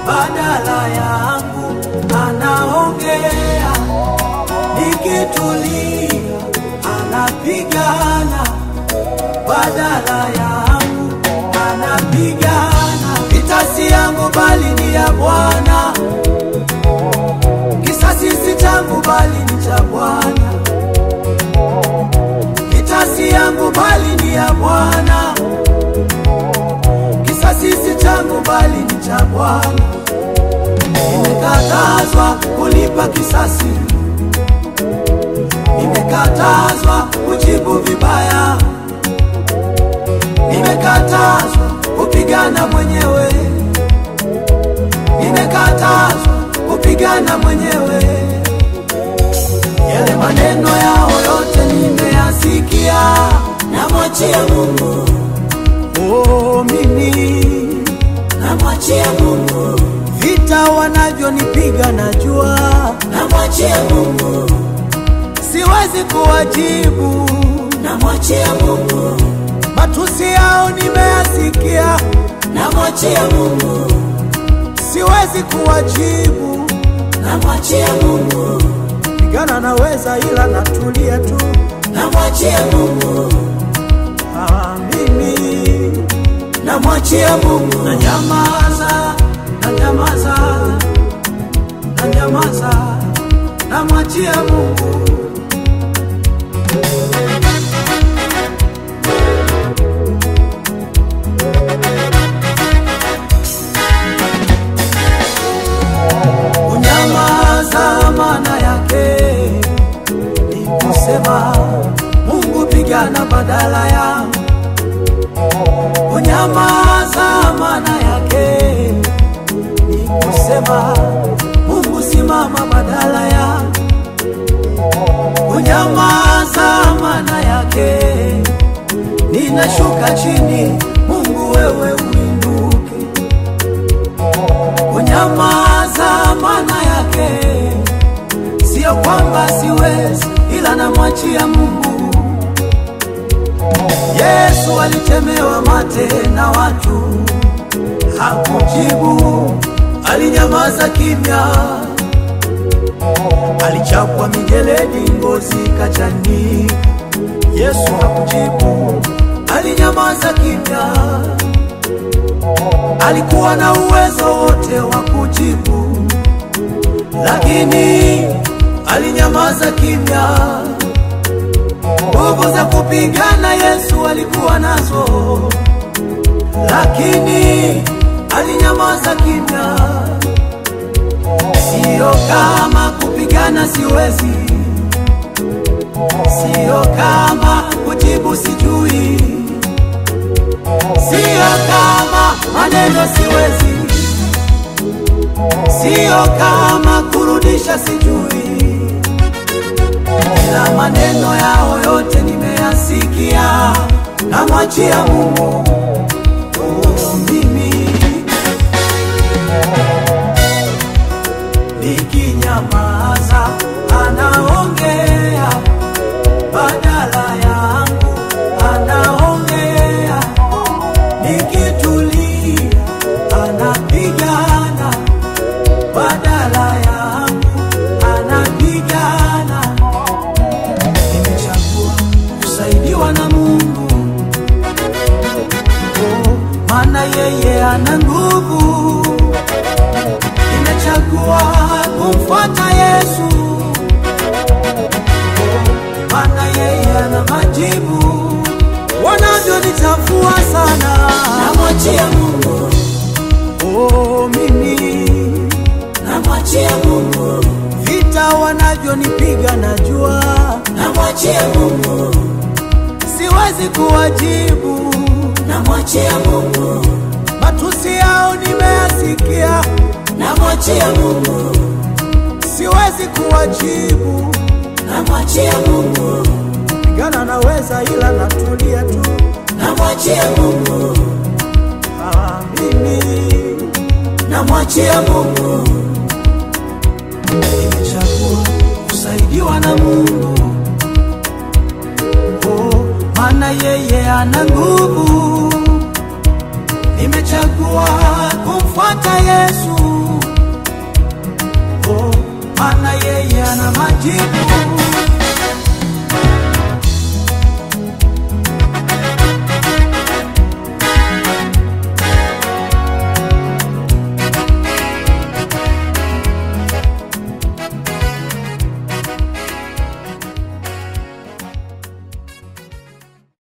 badala yangu anaongea, nikitulia anapigana badala yangu anapigana. Vita si yangu bali ni ya Bwana, kisasi si changu bali ni cha Bwana. Vita si yangu bali ni ya Bwana, kisasi si changu bali ni cha Bwana. Nimekatazwa kulipa kisasi, nimekatazwa kujibu vibaya, nimekatazwa kupigana mwenyewe, nimekatazwa kupigana mwenyewe. Yale maneno yao yote nimeyasikia, namwachia Mungu, oh, mimi namwachia Mungu, vita wanavyonipiga najua, namwachia Mungu, siwezi kuwajibu. namwachia Mungu, Matusi yao nimeyasikia, namwachia Mungu, siwezi kuwajibu. namwachia Mungu, Pigana naweza, ila natulia tu. namwachia Mungu, Ah, mimi namwachia Mungu, na nyamaza, na nyamaza, na nyamaza, namwachia Mungu. Kunyamaza maana yake ni kusema Mungu pigana badala yangu. Kunyamaza maana yake ni kusema Mungu simama badala yangu. Kunyamaza maana yake ninashuka chini, Mungu wewe uinuke. Kunyamaza maana yake sio kwamba siwezi, ila namwachia Mungu. Yesu alitemewa mate na watu, hakujibu, alinyamaza kimya. Alichapwa mijeledi, ngozi kachanika, Yesu hakujibu, alinyamaza kimya. Alikuwa na uwezo wote wa kujibu, lakini alinyamaza kimya. Nguvu za kupigana Yesu alikuwa nazo, lakini alinyamaza kimya. Sio kama kupigana siwezi, sio kama kujibu sijui, sio kama maneno siwezi, sio kama kurudisha sijui ila maneno yao yote nimeyasikia, namwachia Mungu. Oh, mimi nikinyamaza, anaongea badala yangu, anaongea nikitulia, anapigana badala yangu, anapigana nimechagua kusaidiwa na Mungu, oh, maana yeye ana nguvu. Nimechagua kumfuata Yesu, oh, maana yeye ana majibu. Wanavyonichafua sana, namwachia Mungu, oh, mimi namwachia Mungu, vita wanavyonipiga najua, namwachia Mungu, siwezi kuwajibu. namwachia Mungu, Matusi yao nimeyasikia, namwachia Mungu, siwezi kuwajibu. namwachia Mungu, Pigana naweza, ila natulia tu. namwachia Mungu, Ah, mimi namwachia Mungu, nimechagua kusaidiwa na Mungu, oh, maana yeye ana nguvu. Nimechagua kumfuata Yesu, maana yeye ana majibu.